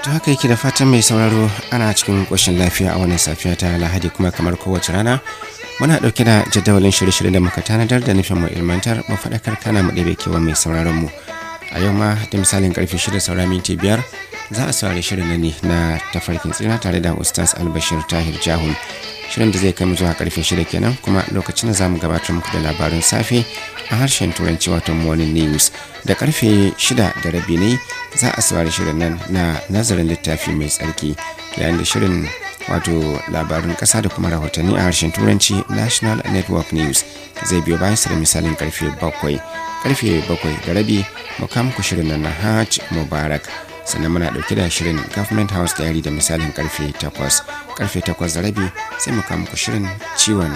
ta haka yake da fatan mai sauraro ana cikin ƙoshin lafiya a wannan safiya ta lahadi kuma kamar kowace rana muna ɗauke da jadawalin shirye-shirye da muka tanadar da nufin mu ilmantar mu faɗakar kana mu ɗebe kewa mai sauraron mu a yau ma da misalin karfe shida saura minti biyar za a saurari shirin ne na tafarkin tsina tare da ustaz albashir tahir jahun shirin da zai kai mu zuwa karfe shida kenan kuma lokacin da za mu gabatar muku da labarin safe a harshen turanci wato morning news da karfe shida da rabi ne za a saurari shirin nan na nazarin littafi mai tsarki yayin da shirin wato labarin kasa da kuma rahotanni a harshen turanci national network news zai biyo bayan da misalin karfe bakwai karfe bakwai da rabi mu muku shirin nan na hajj mubarak sannan muna dauke da shirin government house diary da misalin karfe 8 karfe 8 da rabi sai mu muku shirin ciwon